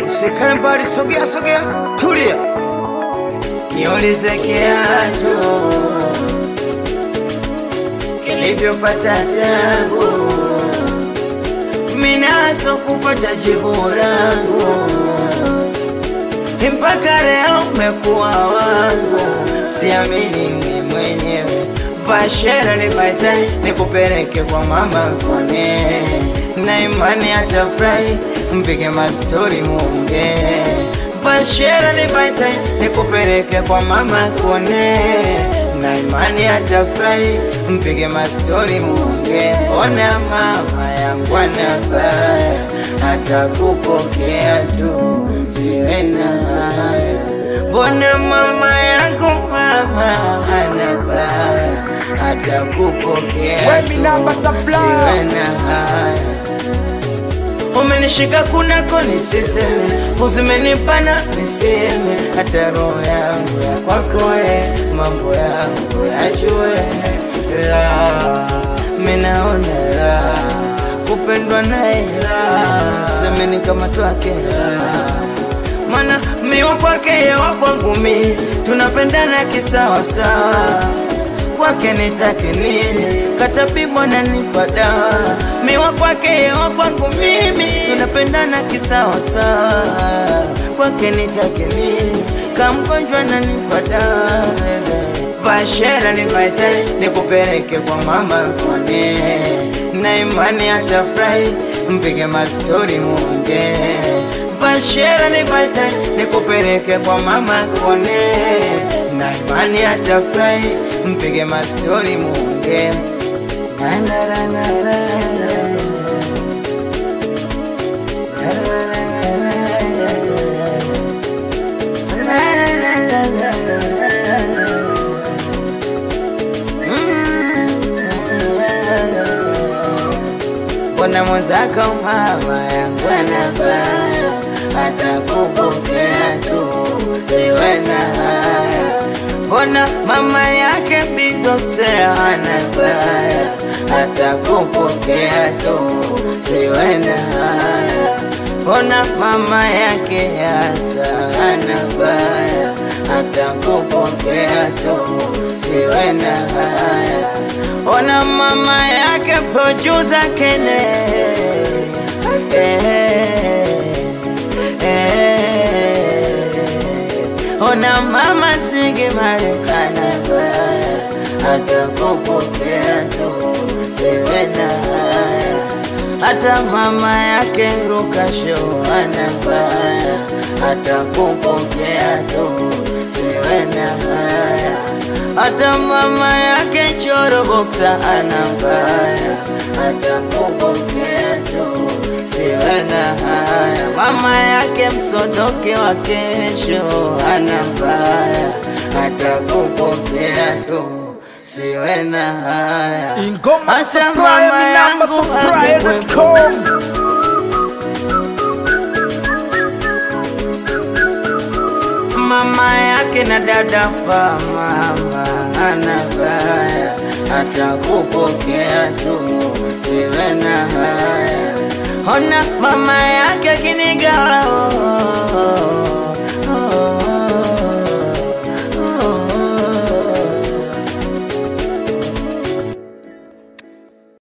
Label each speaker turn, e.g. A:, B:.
A: Usikae mbali, sogea sogea, tulia, niulize kiatu kilivyopata tabu, minaso kupata jibu langu, mpaka leo umekuwa wangu, siamini mimi mwenyewe. Vashera nipate nikupeleke kwa mama kone, na imani atafurahi, mpige mastori muonge. Vashera nipate nikupeleke kwa mama kone, na imani atafurahi, mpige mastori muonge. Ona mama yangu anabaya, atakupokea tu, siwe na haya Mbona mama yangu mama anabaya atakupokea
B: Wemi
A: tu,
B: namba supply.
A: siwe na haya. Umenishika kunako nisiseme, uzimenipana niseme, hata roho yangu ya kwako we, mambo yangu yajue la minaona la kupendwa naye la semeni kama twake la mana miwa kwake yewa kwangu mi tunapendana kisawasawa kwake nitake nini katapimwa na nipa dawa miwa kwake yewa kwangu mimi tunapendana kisawasawa kwake nitake nini kamgonjwa na nipa dawa vashera nivaite nikupeleke kwa mama kone na imani atafurahi mpige mastori muongee Vashera nipate nikupeleke kwa mama kone, na imani atafurahi, mpige mastori muonge. Na na na na na na. Na na na na na na. Mbona mwenzako mama yangu anabaya, atakupokea tu, siwe na haya. Mbona mama yake bizose anabaya, atakupokea tu, siwe na haya. Mbona mama yake yasa anabaya, atakupokea tu, siwe na haya. Ona mama yake producer Kene eh, eh. Ona mama Sigi Marekana baya atakupokea tu siwe na haya hata mama yake Rukasho anabaya atakupokea tu siwe na haya hata mama yake Choro Boxa anabaya atakupokea tu siwe na haya mama yake Msodoke wa kesho anabaya atakupokea tu siwe na haya
B: Ingoma
A: Asa
B: supply,
A: mama
B: mi namba
A: yangu
B: supply.com.
A: mama yake na dada fa mama anabaya atakupokea tu siwe na haya ona mama yake kinigawa